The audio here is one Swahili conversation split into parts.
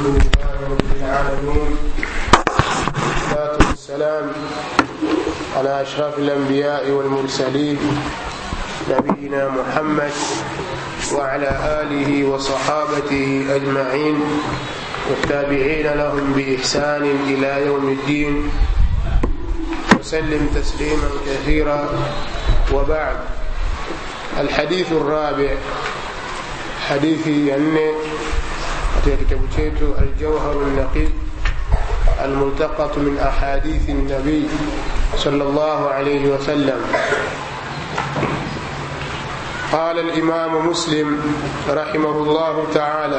الحمد لله رب العالمين والصلاة والسلام على أشرف الأنبياء والمرسلين نبينا محمد وعلى آله وصحابته أجمعين والتابعين لهم بإحسان إلى يوم الدين وسلم تسليما كثيرا وبعد الحديث الرابع hadithi ya nne katika kitabu chetu aljawharu lnaqib almultaqatu min ahadithi nabii صلى الله عليه وسلم قال الإمام مسلم رحمه الله تعالى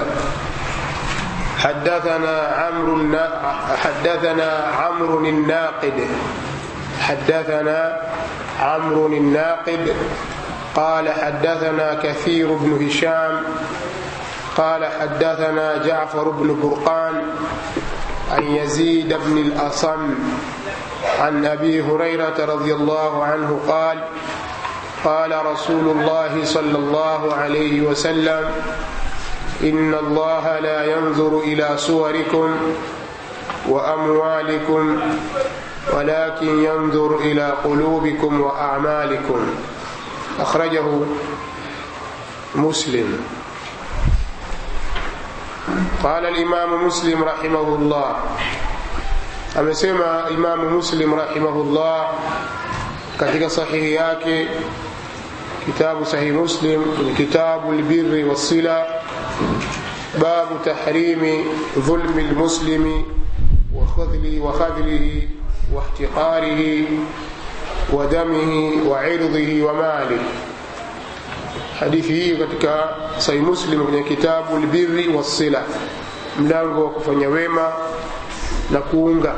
حدثنا عمرو حدثنا عمرو الناقد حدثنا عمرو الناقد قال حدثنا كثير بن هشام قال حدثنا جعفر بن برقان عن يزيد بن الأصم عن أبي هريرة رضي الله عنه قال قال رسول الله صلى الله عليه وسلم إن الله لا ينظر إلى صوركم وأموالكم ولكن ينظر إلى قلوبكم وأعمالكم أخرجه مسلم قال الإمام مسلم رحمه الله amesema imamu muslim rahimahullah katika sahihi yake kitabu sahihi muslim ni kitabu lbiri wassila babu tahrimi dhulmi lmuslimi wakhadhlihi واحتقاره ودمه وعرضه وماله hadithi hii katika sahih muslim kwenye kitabu lbirri wassila mlango wa kufanya wema na kuunga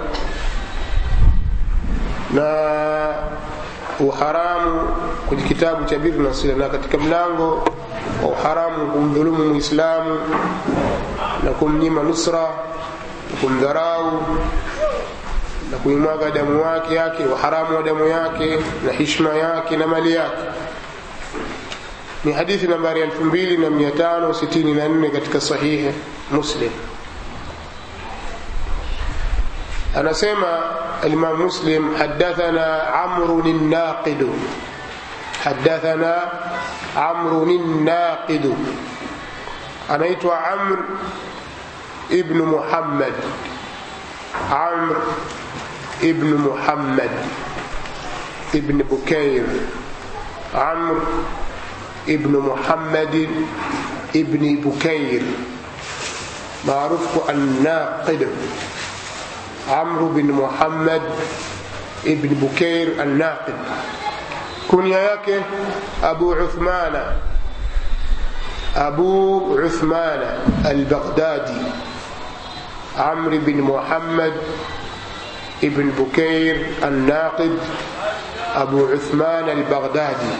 na uharamu kwenye kitabu cha birri na sila na katika mlango wa uharamu kumdhulumu muislamu na kumnyima nusra na kumdharau na kuimwaga damu wake yake uharamu wa damu yake na hishma yake na mali yake ni hadithi nambari 2564 katika sahihi muslim anasema alimam muslim hadathana amrun naqidu hadathana amrun naqidu anaitwa amr ibnu muhammad amr ابن محمد ابن بكير عمرو ابن محمد ابن بكير معروف الناقد عمرو بن محمد ابن بكير الناقد كنيا yake أبو عثمان أبو عثمان البغدادي عمرو بن محمد ابن بكير الناقد أبو عثمان البغدادي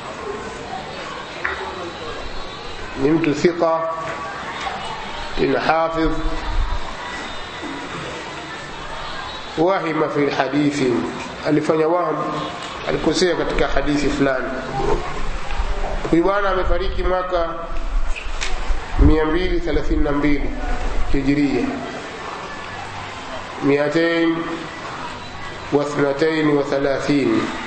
نمت ثقة إن حافظ وهم في الحديث alifanya waham alikosea katika hadithi fulani huyu bwana amefariki mwaka 232 hijiria 232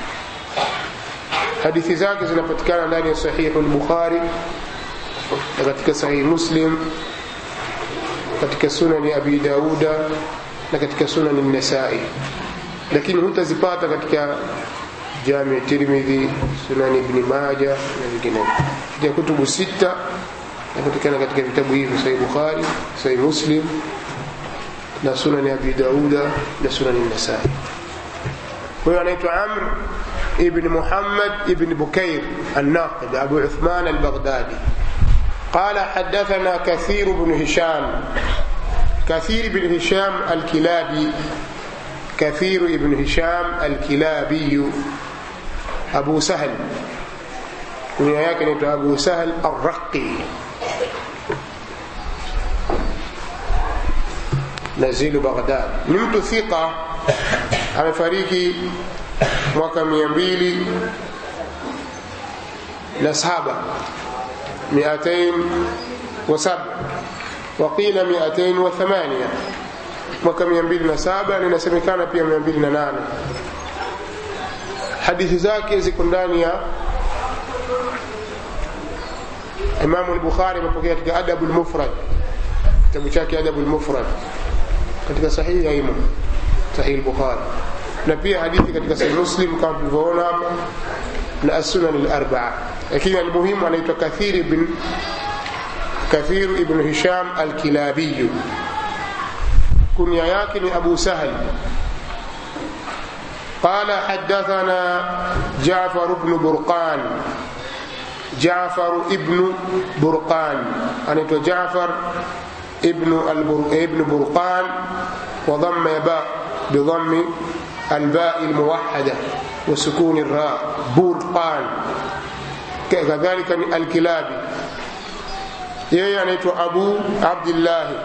hadithi zake zinapatikana ndani ya sahihu lbukhari na katika sahihi muslim katika sunani abi dauda na katika sunani nasai lakini hutazipata katika jami tirmidhi sunani ibni maja na vinginevyo katika kutubu sita napatikana katika vitabu hivi sahihi bukhari sahihi muslim na sunani abi dauda na sunani nasai huyo anaitwa amr ibn muhammad ibn bukair الناقد أبو عثمان البغدادي قال حدثنا كثير بن هشام كثير بن هشام الكلابي كثير بن هشام الكلابي أبو سهل كنيا yake أبو سهل الرقي nazilu baghdad ni mtu thika amefariki mwaka mia mbili na saba miatain wa saba waqila 208 mwaka 207 na inasemekana pia 208 hadithi zake ziko ndani ya Imamu al-Bukhari amepokea katika Adabu al-Mufrad kitabu chake Adabu al-Mufrad katika sahihi haimo sahihi al-Bukhari na pia hadithi katika sahihi Muslim kama tulivyoona hapa na as-Sunan al-Arba'a lakini almuhimu anaitwa Kathir ibn Kathir ibn Hisham al-Kilabi kunya yake ni Abu Sahal قال حدثنا جعفر بن برقان جعفر ابن برقان أنت جعفر ابن البر... ابن برقان وضم باء بضم الباء الموحدة وسكون الراء برقان كذلك الكلابي yeye anaitwa abu abdillahi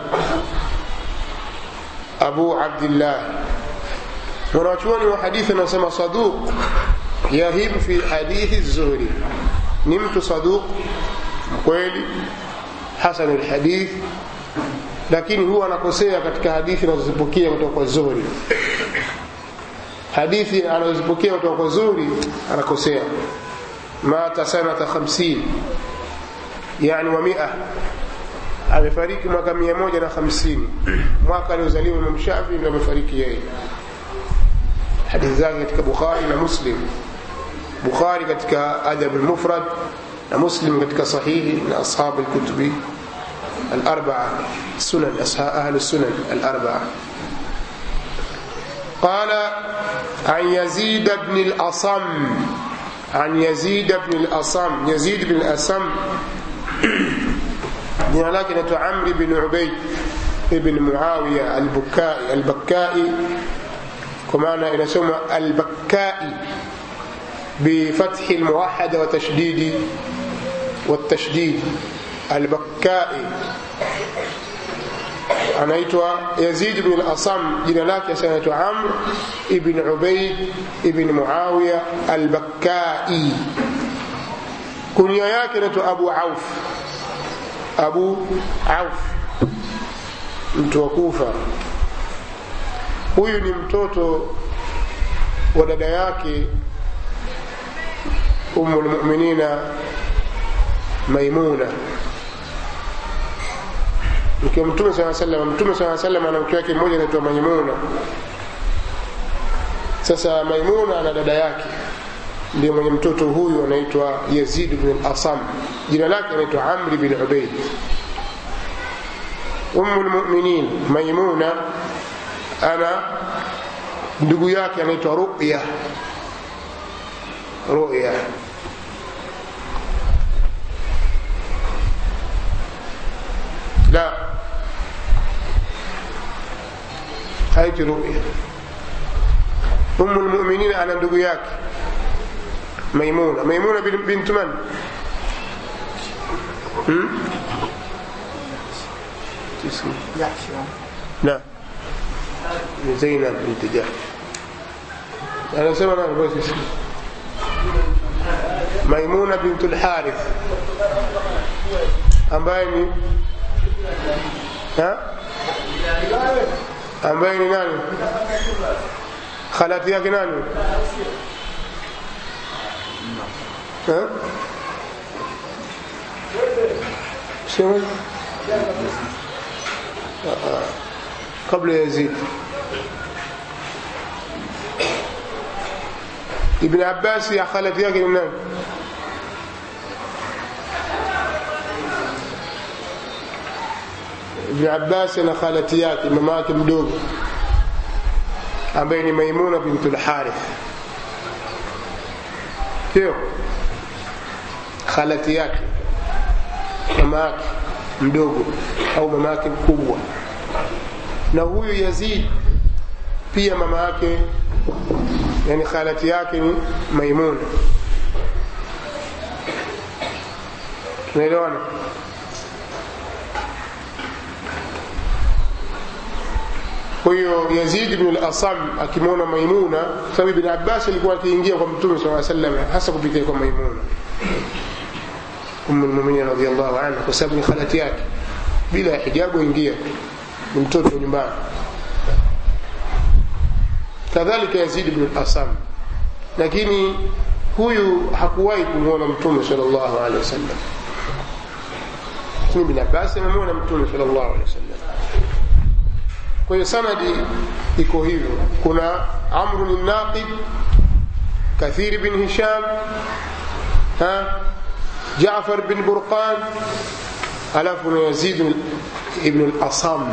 abu abdillahi wanawachuoni wa hadithi anasema saduq yahib fi hadithi zuhri ni mtu saduq kweli hasan lhadith lakini huwa anakosea katika hadithi anazozipokea kutoka kwa zuhri hadithi anazozipokea kutoka kwa zuhri anakosea mata sanata 50 yani wa mia amefariki mwaka mia moja na hamsini mwaka aliozaliwa Imam Shafi ndio amefariki yeye hadithi zake katika Bukhari na Muslim Bukhari katika Adab al-Mufrad na Muslim katika sahihi na ashab al-kutubi الأربعة سنن أهل السنن الأربعة قال عن يزيد بن الأصم عن يزيد بن الأصم يزيد بن الأصم jina lake naitwa amri bin ubaid ibn muawiya albukai albakai kwa maana inasoma albakai بفتح الموحدة وتشديد والتشديد البكائي anaitwa yazid bn al-asam jina lake sasa anaitwa amr ibn ubaid ibn muawiya al-bakkai kunia yake anaitwa abu auf abu auf mtu wa kufa huyu ni mtoto wa dada yake umu lmuminina maimuna mke wa mtume saa salam mtume saa salam ana mke wake mmoja anaitwa maimuna sasa maimuna ana dada yake ndio mwenye mtoto huyu anaitwa yazid bn asam jina lake anaitwa amri bin ubaid umu lmuminin maimuna ana ndugu yake anaitwa ruya ruya لا haiti ruya umu lmuminin ana ndugu yake maimuna maimuna bintu man hmm? لا زينب بنت جحش أنا سمع أنا بس اسمي ميمونة بنت الحارث ambaye ni ambaye ni nani khalati yake nani sema قبل يزيد ابن عباس يا خالتي yake ni nani Ibn Abbas na khalati yake mama yake mdogo ambaye ni Maimuna bintul Harith sio khalati yake mama yake mdogo au mama yake mkubwa na huyu Yazid pia mama yake yani khalati yake ni Maimuna tunaelewana kwa hiyo Yazid ibn al-Asam akimwona Maimuna, sababu Ibn Abbas alikuwa akiingia kwa Mtume sallallahu alaihi wasallam hasa kupitia kwa Maimuna Ummu al-Mu'minin radhiyallahu anha, kwa sababu ni khalati yake. bila ya hijabu ingia ni mtoto nyumbani kadhalika yazid ibn al-asam lakini huyu hakuwahi kumwona mtume sallallahu alaihi wasallam lakini ibn abbas amemwona mtume sallallahu alaihi wasallam kwa hiyo sanadi iko hivyo kuna amru naqib kathir bin hisham ha jaafar bin burqan alafu na yazid ibn al-asam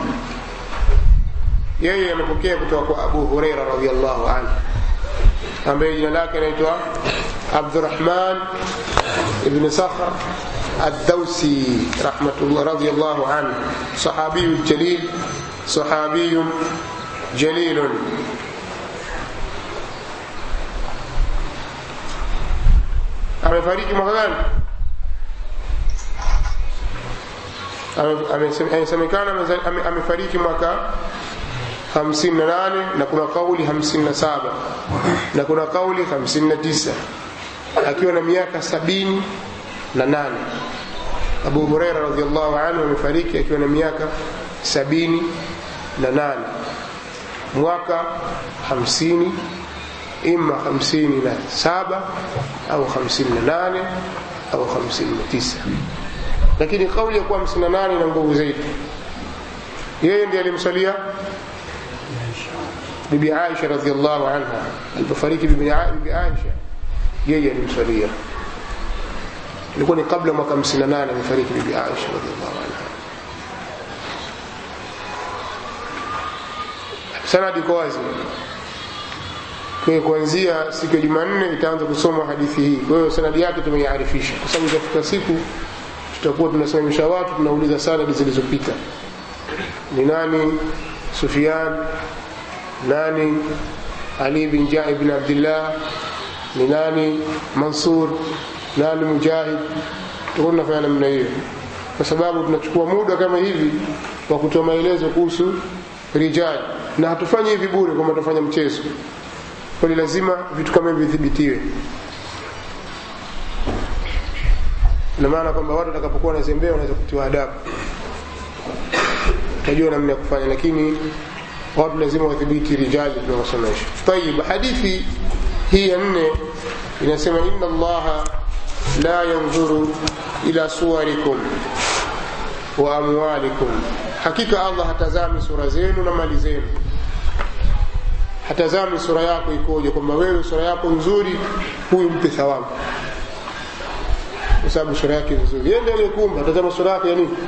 yeye amepokea kutoka kwa abu hureira radiallahu anhu ambaye jina lake anaitwa abdurahman ibn sakhr الدوسي رحمة الله رضي الله عنه صحابي جليل صحابي جليل amefariki mwaka gani amesemekana amefariki mwaka 58 na kuna kauli 57 na kuna kauli 59 akiwa na miaka sabini na nane abu hureira radiallahu anhu amefariki akiwa na miaka sabini na nane mwaka hamsini ima hamsini na saba au hamsini na nane au hamsini na tisa lakini kauli ya kuwa hamsini na nane na nguvu zaidi yeye ndiye alimsalia bibi aisha radiallahu anha alipofariki bibi aisha yeye alimsalia ilikuwa ni kabla mwaka 58 amefariki bibi Aisha radhiallahu anha. Sanadi iko wazi. Kwa hiyo kuanzia siku ya Jumanne itaanza kusoma hadithi hii. Kwa hiyo sanadi yake tumeiarifisha, kwa sababu itafika siku tutakuwa tunasimamisha watu, tunauliza sanadi zilizopita, ni nani Sufyan, nani Ali bin Jai bin Abdillah, ni nani Mansur, nani mujahid tutakuwa tunafanya namna hiyo kwa sababu tunachukua muda kama hivi wa kutoa maelezo kuhusu rijali na hatufanyi hivi bure kwamba tutafanya mchezo kwani lazima vitu kama hivi vidhibitiwe ina maana kwamba watu watakapokuwa wanazembea wanaweza kutiwa adabu utajua namna ya kufanya lakini watu lazima wadhibiti rijali tunawasomesha tayib hadithi hii ya nne inasema inna allaha la yanzuru ila suwarikum wa amwalikum hakika allah hatazami sura zenu na mali zenu hatazami sura yako ikoje kwamba wewe sura yako nzuri huyu mpe thawabu kwa sababu sura yake nzuri yeye ndiye aliyekumba tazama sura yake ya nini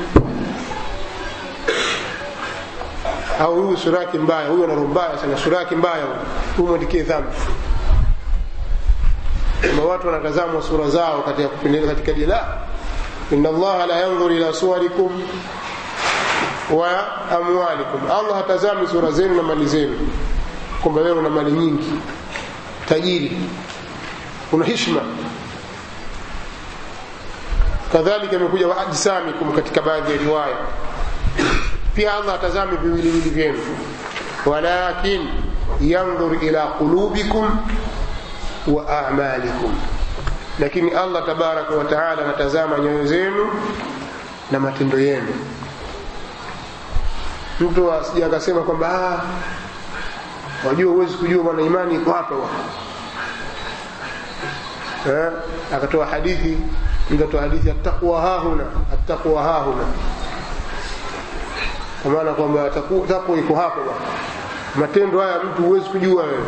au huyu sura yake mbaya huyu ana roho mbaya sana sura yake mbaya huyu mwandikie dhambi kama watu wanatazamwa sura zao katika kupendeza katika jela inna allaha la yanzur ila suwarikum wa amwalikum allah hatazami sura zenu na mali zenu kwamba wewe una mali nyingi tajiri una hishma kadhalika imekuja wa ajsamikum katika baadhi ya riwaya pia allah hatazami viwiliwili vyenu walakin yandhur ila qulubikum wa amalikum lakini allah tabaraka wa taala anatazama nyoyo zenu na matendo yenu mtu asija akasema kwamba wajua huwezi kujua bwana imani iko hapa eh, akatoa hadithi mtu atoa hadithi attaqwa hahuna attaqwa hahuna kwa maana kwamba takwa iko hapo bwana matendo haya mtu huwezi kujua wewe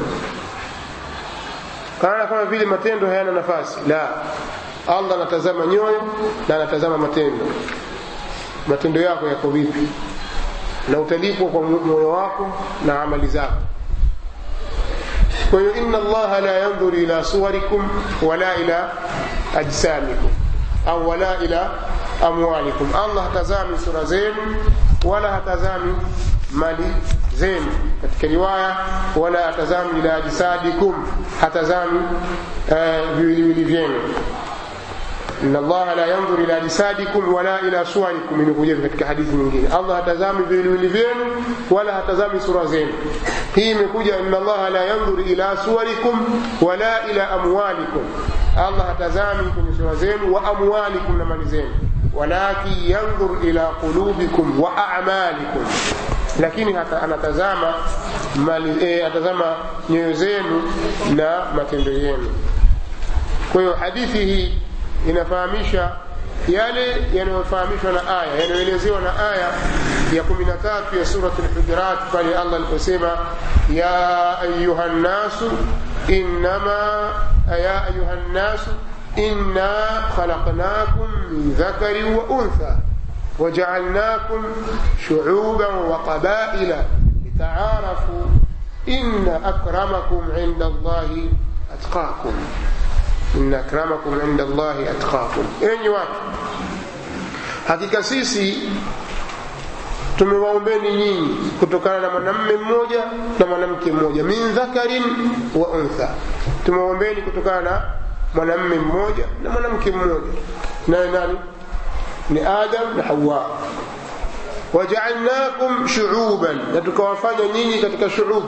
kana kama vile matendo hayana nafasi la allah anatazama nyoyo na anatazama matendo matendo yako yako vipi na utalipwa kwa moyo wako na amali zako kwa hiyo inna allaha la yandhuru ila suwarikum wala ila ajsamikum au wala ila amwalikum allah hatazami sura zenu wala hatazami mali zenu katika riwaya wala hatazami ila ajsadikum hatazami viwiliwili vyenu inna allaha la yanzur ila ajsadikum wala ila suwarikum imekuja katika hadithi nyingine allah hatazami viwiliwili vyenu wala hatazami sura zenu hii imekuja inna allaha la yanzur ila suwarikum wala ila amwalikum allah hatazami kwenye sura zenu wa amwalikum na mali zenu walakin yandhur ila qulubikum wa a'malikum lakini hata anatazama mali, e, atazama nyoyo zenu na matendo yenu kwa hiyo hadithi hii inafahamisha yale yanayofahamishwa na aya yanayoelezewa na aya ya kumi na tatu ya surat lhujurat pale allah aliposema ya ayuha nnasu innama ya ayuha nnasu inna khalaqnakum min dhakarin wa untha وجعلناكم شعوبا وقبائل لتعارفوا إن أكرمكم عند الله أتقاكم إن أكرمكم عند الله أتقاكم أين watu hakika sisi tumewaombeni nyinyi kutokana na mwanamme mmoja na mwanamke mmoja min dhakarin wa untha tumewaombeni kutokana na mwanamme mmoja na mwanamke mmoja naye nani ni adam na hawa wajaalnakum shuuban na tukawafanya nyinyi katika shuub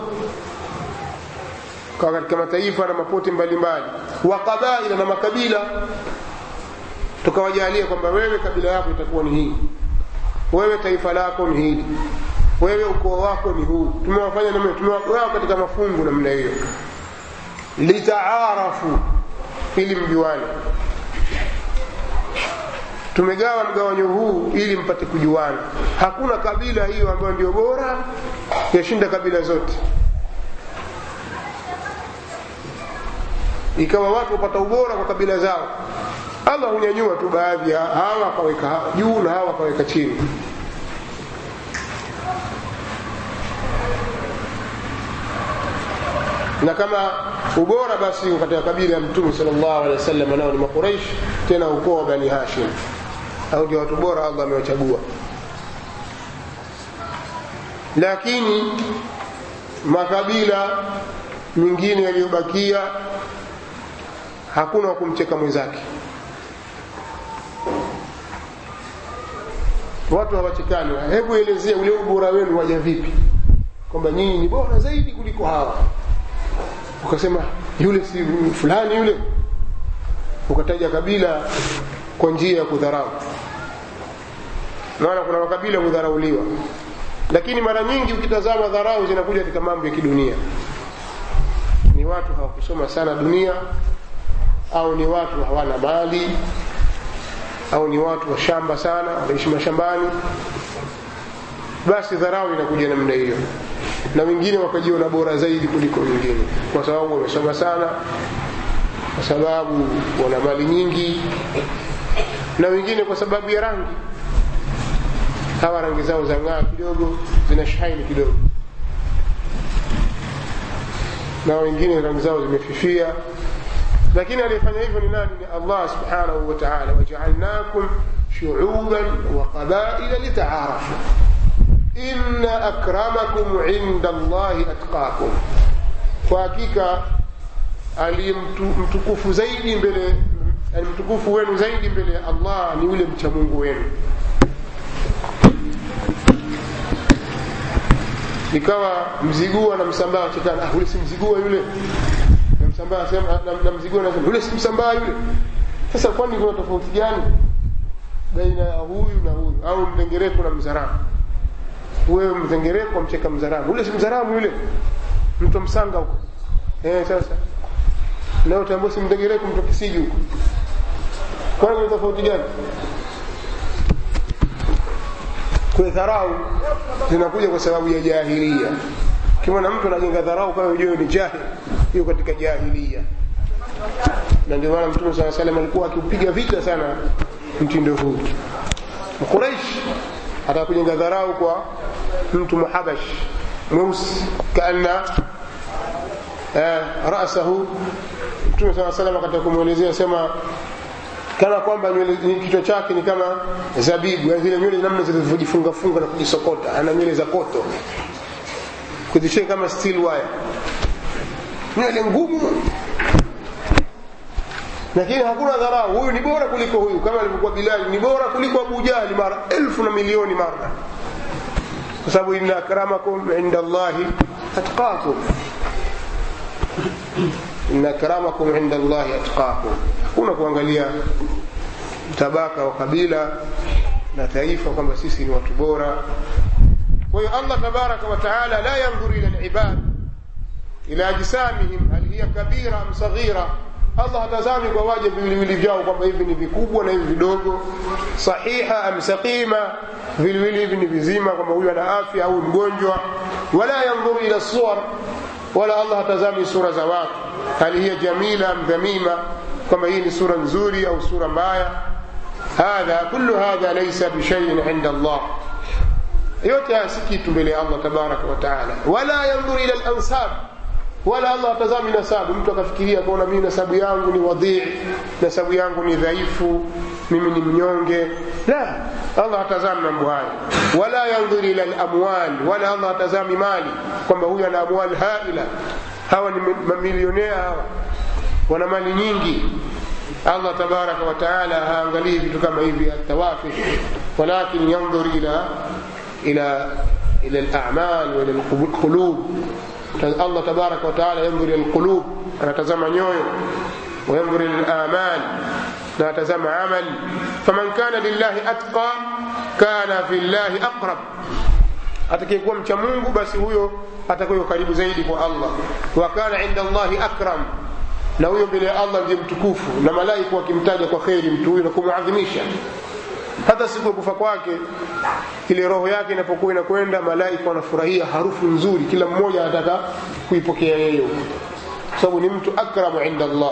kwa katika mataifa na mapote mbalimbali wa qabaila na makabila tukawajalia kwamba wewe kabila yako itakuwa ni hii wewe taifa lako ni hili wewe ukoo wako ni huu tumewafanya namna tumewagawa katika mafungu namna hiyo litaarafu ili mjuane tumegawa mgawanyo huu ili mpate kujuana hakuna kabila hiyo ambayo ndio bora yashinda kabila zote ikawa watu wapata ubora kwa kabila zao allah hunyanyua tu baadhi ya hawa akaweka juu na hawa akaweka chini na kama ubora basi katika kabila ya mtume sallallahu alaihi wasallam nao ni makuraish tena ukoo wa bani hashim au ndio watu bora allah amewachagua lakini makabila mengine yaliyobakia hakuna wa kumcheka mwenzake watu hawachekani hebu elezea ule ubora wenu waja vipi kwamba nyinyi ni bora zaidi kuliko hawa ukasema yule si fulani yule ukataja kabila kwa njia ya kudharau maana kuna makabila hudharauliwa lakini mara nyingi ukitazama dharau zinakuja katika mambo ya kidunia ni watu hawakusoma sana dunia au ni watu hawana mali au ni watu wa shamba sana wanaishi mashambani basi dharau inakuja namna hiyo na wengine wakajiona bora zaidi kuliko wengine kwa sababu wamesoma sana kwa sababu wana mali nyingi na wengine kwa sababu ya rangi hawa rangi zao za ng'aa kidogo zina shaini kidogo na wengine rangi zao zimefifia lakini aliyefanya hivyo ni nani ni allah subhanahu wa taala wajaalnakum shuuban wa qabaila litaarafu inna akramakum inda allahi atqakum kwa hakika aliye mtukufu zaidi mbele yani mtukufu wenu zaidi mbele ya allah ni yule mcha mungu wenu ikawa mzigua na msambaa chekana ah, ule si mzigua yule na msambaa sema na, na mzigua nasema yule si msambaa yule sasa kwani kuna tofauti gani baina ya huyu na huyu au mdengereko na mzaramu wewe mdengereko amcheka mzaramu ule si mzaramu yule mtu msanga huko eh sasa na utaambia si mdengereko mtu kisiji huko kwani kuna tofauti gani kwa dharau zinakuja kwa sababu ya jahilia kimwona mtu anajenga dharau kama ujue ni jahil hiyo katika jahilia na ndio maana mtume saa salam alikuwa akiupiga vita sana mtindo huu quraish ataka kujenga dharau kwa mtu muhabash mweusi kaana eh, rasahu mtume saa salam akataka kumwelezea sema kana kwamba kichwa chake ni kama zabibu yani zile nywele namna zilivyojifungafunga na kujisokota ana nywele za koto kuzishika kama steel wire nywele ngumu lakini hakuna dharau huyu ni bora kuliko huyu kama alivyokuwa bilali ni bora kuliko abu jahli mara elfu na milioni mara kwa sababu inna akramakum inda allahi atqakum inna akramakum inda allahi atqakum hakuna kuangalia tabaka wa kabila na taifa kwamba sisi ni watu bora kwa hiyo allah tabaraka wa taala la yandhuru ila libad ila ajsamihim hal hiya kabira am saghira allah hatazami kwa waja viwiliwili vyao kwamba hivi ni vikubwa na hivi vidogo sahiha am saqima viwiliwili hivi ni vizima kwamba huyu ana afya au mgonjwa wala yandhuru ila suwar wala allah hatazami sura za watu hal hiya jamila am dhamima kwamba hii ni sura nzuri au sura mbaya hadha kullu hadha laysa bishaiin inda allah yote haya si kitu mbele ya allah tabaraka wa taala wala yandhuru ila lansab wala allah atazami nasabu mtu akafikiria kaona mimi nasabu yangu ni wadhii nasabu yangu ni dhaifu mimi ni mnyonge la allah hatazami mambo hayo wala yandhuru ila lamwal wala allah hatazami mali kwamba huyu ana amwal haila hawa ni mamilionea hawa wana mali nyingi allah tabaraka wa taala haangalii vitu kama hivi atawafi walakin yandhur ila ila ila alamal wa ila alqulub allah tabaraka wa taala yandhur ila alqulub anatazama nyoyo وينظر الى الامان لا تزم عمل فمن كان لله اتقى كان في الله اقرب atakayekuwa mcha mungu basi huyo atakuwa karibu zaidi kwa allah wa kana inda allahi akram na huyo mbele ya allah ndiye mtukufu na malaika wakimtaja kwa kheri mtu huyo na kumuadhimisha hata siku ya kufa kwake ile roho yake inapokuwa inakwenda malaika wanafurahia harufu nzuri kila mmoja anataka kuipokea yeye kwa sababu ni mtu akramu inda allah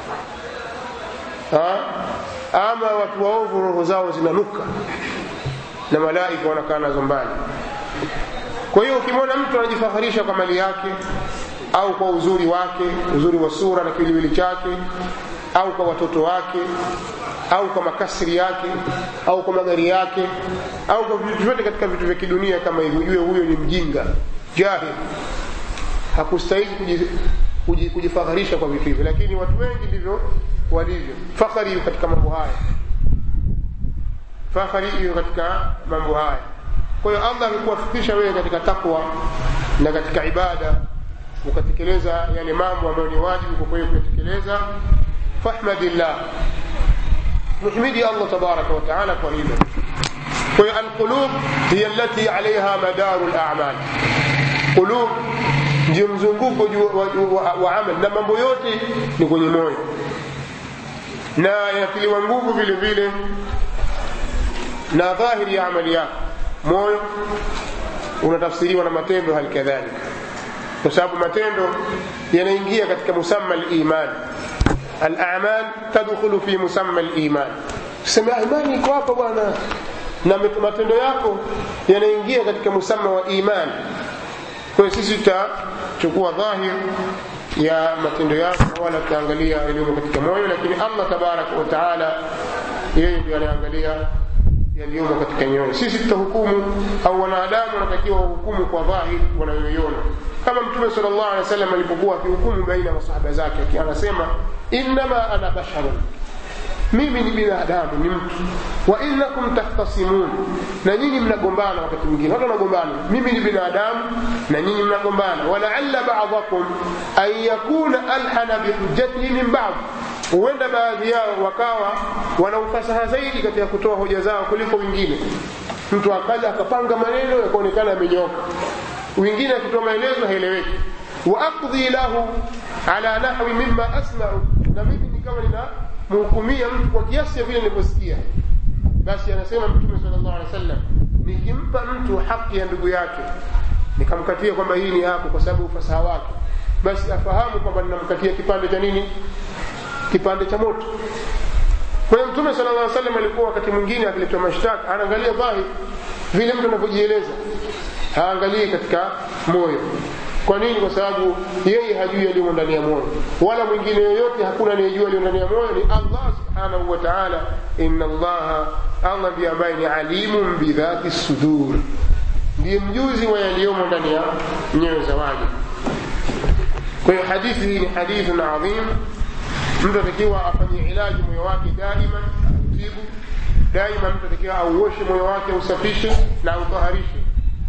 ha? ama watu waovu roho zao zinanuka na malaika wanakaa nazo mbali kwa hiyo ukimwona mtu anajifaharisha kwa mali yake au kwa uzuri wake uzuri wa sura na kiwiliwili chake au kwa watoto wake au kwa makasiri yake au kwa magari yake au kwa vitu vyote katika vitu vya kidunia kama hivyo ujue huyo ni mjinga jahil hakustahili kujifaharisha kwa vitu hivyo lakini watu wengi ndivyo walivyo fakhari hiyo katika mambo haya fakhari hiyo katika mambo haya kwa hiyo allah akikuwafikisha wewe katika takwa na katika ibada ukatekeleza yale mambo ambayo ni wajibu kwa kweli kuyatekeleza fahmadillah muhmidi allah tabaraka wa taala kwa hilo kwa hiyo alqulub hiya allati alaiha madaru lamal qulub ndio mzunguko wa, wa, wa amal na mambo yote ni kwenye moyo na yanatiliwa nguvu vile vile na dhahiri ya amali yako moyo unatafsiriwa na matendo hali kadhalika kwa sababu matendo yanaingia katika musamma liman alamal tadkhulu fi musamma liman sema imani iko hapa bwana na matendo yako yanaingia katika musamma wa iman kwa hiyo sisi tutachukua dhahir ya matendo yako wala tutaangalia yaliyomo katika moyo lakini allah tabaraka wa taala yeye ndio anaangalia yaliyomo katika nyoyo sisi tutahukumu au wanadamu wanatakiwa wahukumu kwa dhahir wanayoiona kama mtume sal llahu alehi wa sallam alipokuwa akihukumu baina ya masahaba zake anasema innama ana basharun mimi ni binadamu ni mtu wa innakum tahtasimun na nyinyi mnagombana wakati mwingine watu wanagombana mimi ni binadamu na nyinyi mnagombana walaalla badakum an yakuna alhana bihujjatihi min bad huenda baadhi yao wakawa wana ufasaha zaidi katika kutoa hoja zao kuliko wengine mtu akaja akapanga maneno yakaonekana amenyoka wengine akitoa maelezo haeleweki wa aqdhi lahu ala nahwi mima asmau na mimi nikawa nina mhukumia mtu kwa kiasi ya vile nilivyosikia basi anasema mtume sallallahu alaihi wasallam nikimpa mtu haki ya ndugu yake nikamkatia kwamba hii ni yako kwa sababu ufasaha wake basi afahamu kwamba ninamkatia kipande cha nini kipande cha moto kwa hiyo mtume sallallahu alaihi wasallam alikuwa wakati mwingine akiletwa mashtaka anaangalia dhahir vile mtu anavyojieleza haangalii katika moyo kwa nini kwa sababu yeye hajui yaliyo ndani ya moyo wala mwingine yoyote hakuna anayejua yaliyo ndani ya moyo ni allah subhanahu wa taala inna allaha allah ndiye ambaye ni alimun bidhati sudur ndiye mjuzi wa yaliyomo ndani ya nyoyo za waja kwa hiyo hadithi hii ni hadithun adhim mtu atakiwa afanye ilaji moyo wake daima utibu daima mtu atakiwa auoshe moyo wake ausafishe na autaharishe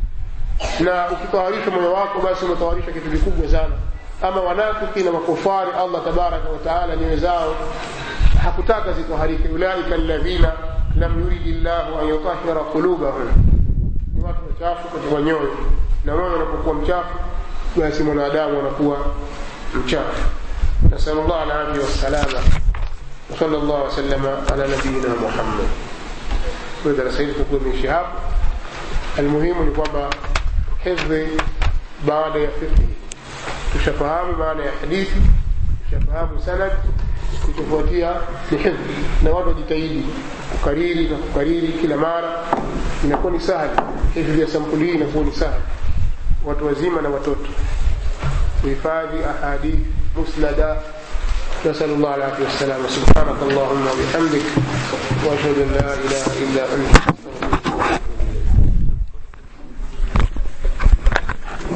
na ukitawarisha moyo wako basi umetawarisha kitu kikubwa sana ama wanafiki na makufari allah tabaraka wataala nyoyo zao hakutaka zitaharike ulaika alladhina lam yuridi llahu an yutahira qulubahum ni watu wachafu katika nyoyo na moyo unapokuwa mchafu basi mwanadamu anakuwa mchafu nasalu llah alafia wassalama وصلى الله وسلم على نبينا محمد وإذا رسائل تكون من شهاب المهم ni kwamba hifdhi baada ya fiqhi tushafahamu maana ya hadithi tushafahamu sanad kitofuatia ni hifdhi na watu wajitahidi kukariri na kukariri kila mara inakuwa ni sahali hifdhi ya sampuli hii inakuwa ni sahali watu wazima na watoto kuhifadhi ahadith musnada نسأل الله العافية والسلامة سبحانك اللهم وبحمدك وأشهد أن لا إله إلا أنت